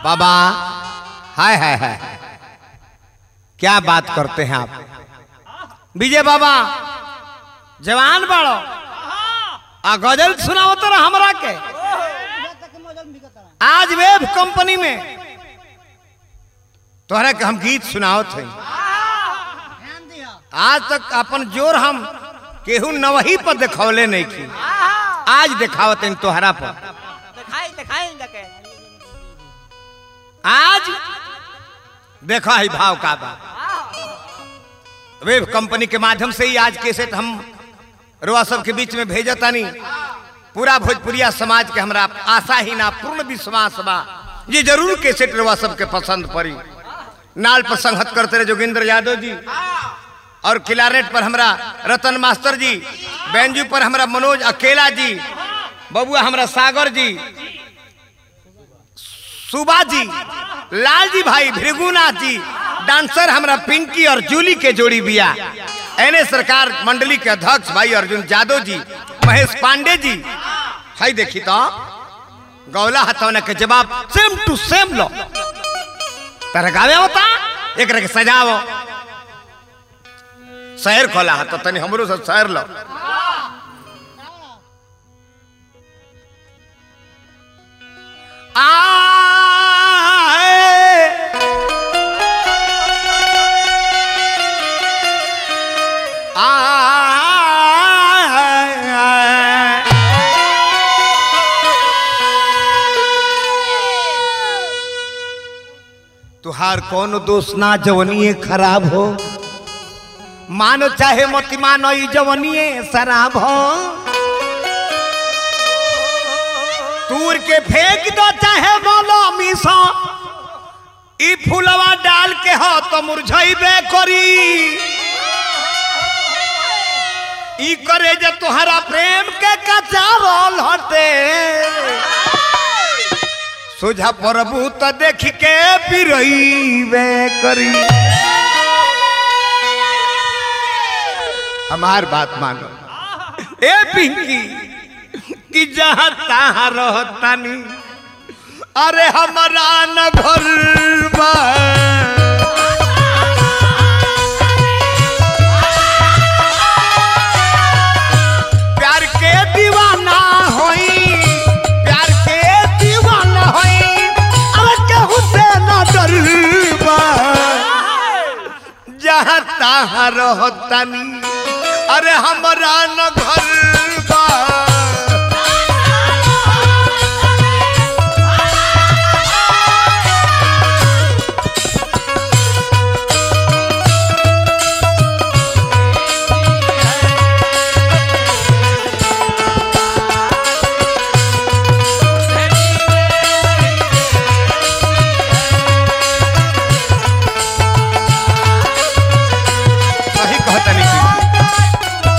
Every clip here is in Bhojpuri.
बाबा हाय हाय हाय क्या बात करते हैं आप विजय बाबा जवान बाड़ो आ गजल सुनाओ तो हमरा के आज वेब कंपनी में तोहरा के हम गीत सुनाओ थे आज तक अपन जोर हम केहू नवही पर दिखौले नहीं की आज दिखावत इन तोहरा पर दिखाई दिखाई जाके आज देखा ही भाव का बा वेब कंपनी के माध्यम से ही आज कैसेट हम रुआ सब के बीच में भेजतानी पूरा भोजपुरिया समाज के हमरा आशा ही ना पूर्ण विश्वास बा ये जरूर कैसेट रुआ सब के पसंद पड़ी नाल पर संगत करते रहे जोगिंद्र यादव जी और किलारेट पर हमरा रतन मास्टर जी बैंजू पर हमरा मनोज अकेला जी बबुआ हमरा सागर जी सुबा जी लाल जी भाई भृगुनाथ जी डांसर हमरा पिंकी और जूली के जोड़ी बिया एने सरकार मंडली के अध्यक्ष भाई अर्जुन यादव जी महेश पांडे जी हाई देखी तो गौला हथौना के जवाब सेम टू सेम लो तरह गावे होता एक के सजावो शहर खोला हतो तनी हमरो सब शहर लो आए आए तुहार कौन दोष ना जवनिए खराब हो मानो चाहे मत मानो ई जवनिए शराब हो तूर के फेंक दो चाहे बोलो मिसो ई फूलवा डाल के हो तो मुरझाइबे करी ई करे जे तोहरा प्रेम के कच्चा रोल हटे सोझा प्रभु तो देख के पिरइबे करी हमार बात मानो ए पिंकी कि जहाँ तहाँ रहतानी अरे हमारा न घर बा प्यार के दीवाना होई प्यार के दीवाना होई अरे केहू से न डरबा जहाँ तहाँ रहतानी अरे हमरा न घर बा सही कहतनी की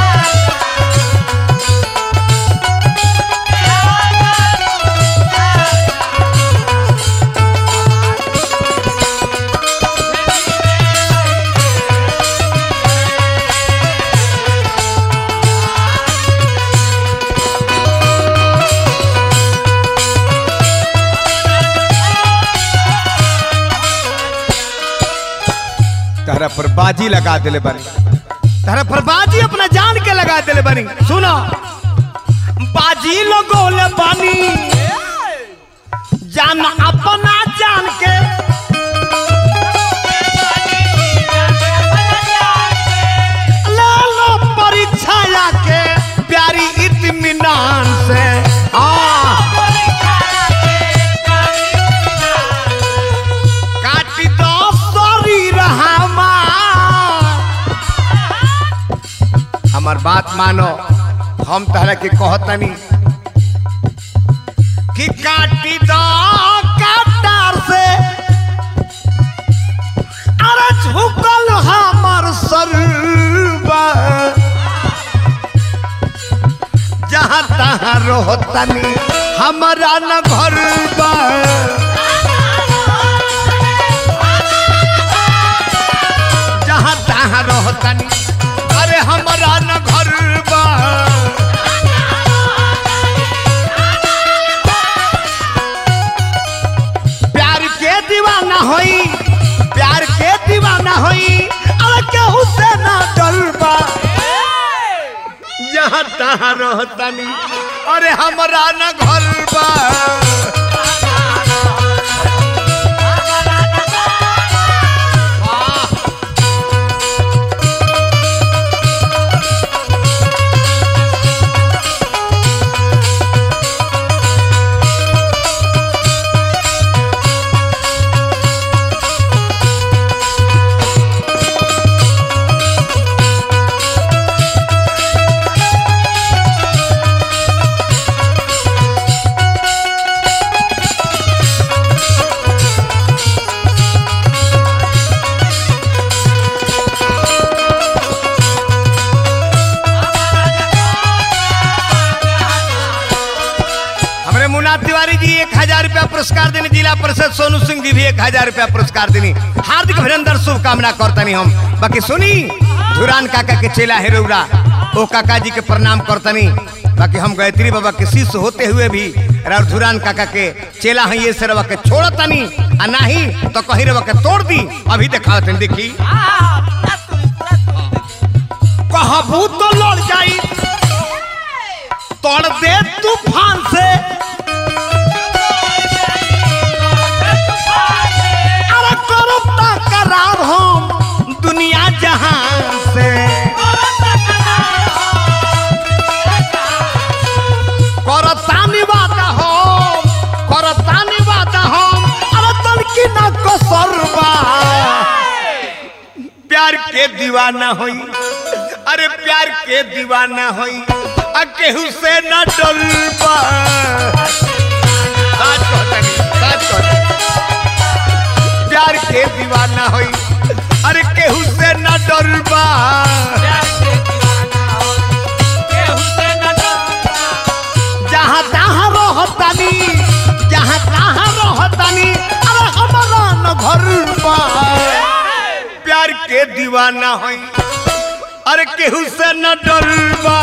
तारा पर बाजी लगा दिले बनी तारा पर बाजी अपना जान के लगा दिले बनी सुनो बाजी लगोले बनी जान अपना जान के ले लो परीक्षा के प्यारी इत्मीनान से हाँ काटी दो शरीर हमार हमार बात मानो हम तहरा के कहतनी कि काटी दो काटार से अरे झुकल हमर सरबा जहाँ तहाँ रोहतनी हमारा न घर बा जहाँ तहाँ रहतनी अरे हमारा न घर बा जहाँ रहतानी अरे हमरा न घर बा हमरे मुन्ना तिवारी जी एक हजार रुपया पुरस्कार देने जिला परिषद सोनू सिंह जी भी एक हजार रुपया पुरस्कार देनी हार्दिक अभिनंदन शुभकामना करतनी हम बाकी सुनी धुरान काका के चेला है रौरा ओ काका जी के प्रणाम करतनी बाकी हम गायत्री बाबा के शिष्य होते हुए भी और धुरान काका के चेला है ये से रवा के छोड़तनी आ नहीं तो कहीं रवा के तोड़ दी अभी दिखावतनी देखी कहबू तो लड़ जाई तोड़ दे तूफान से अरे करो करार हम दुनिया जहान से करतानी बात हो करतानी बात हम अरे तलकी न कसरबा प्यार के दीवाना होई अरे प्यार के दीवाना होई आ केहू से न डरबा साच कहतनी साच कहतनी प्यार के दीवाना होई अरे केहू से न डरबा जहाँ तहाँ रहतानी जहाँ तहाँ रहतानी अरे हमारा न घर बा प्यार के दीवाना होई अरे केहू से न डरबा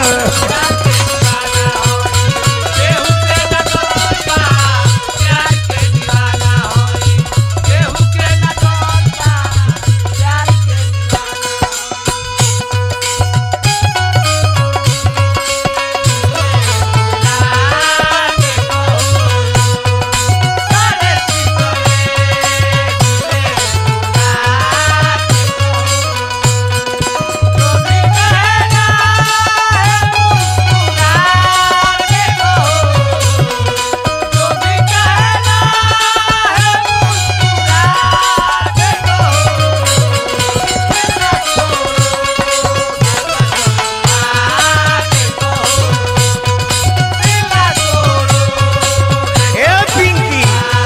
ए पिंकी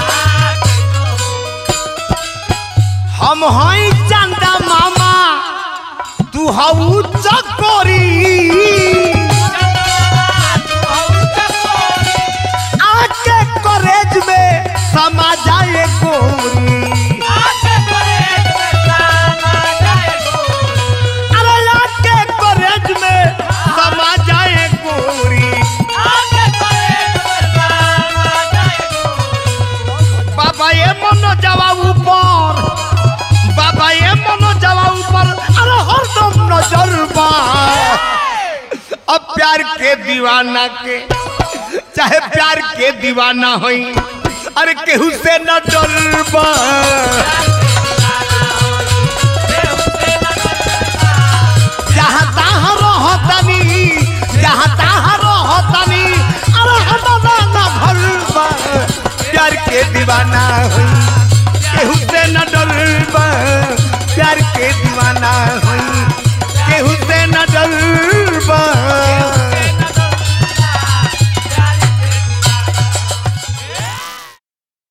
हम हई चंदा मामा तू हऊ चकोरी आके कॉलेज में समा जाए गोरी अरे आके कॉलेज में समा जाए गोरी बाबा ये मनो जावा ऊपर बाबा ये मनो जावा ऊपर अरे हरदम नजर बा अब प्यार के दीवाना के चाहे प्यार के दीवाना होई अरे केहू से न डरबा जहाँ तहाँ रहतनी जहाँ तहाँ रहतनी अरे हमारा न भरबा प्यार के दीवाना होई केहू से न डरबा प्यार के दीवाना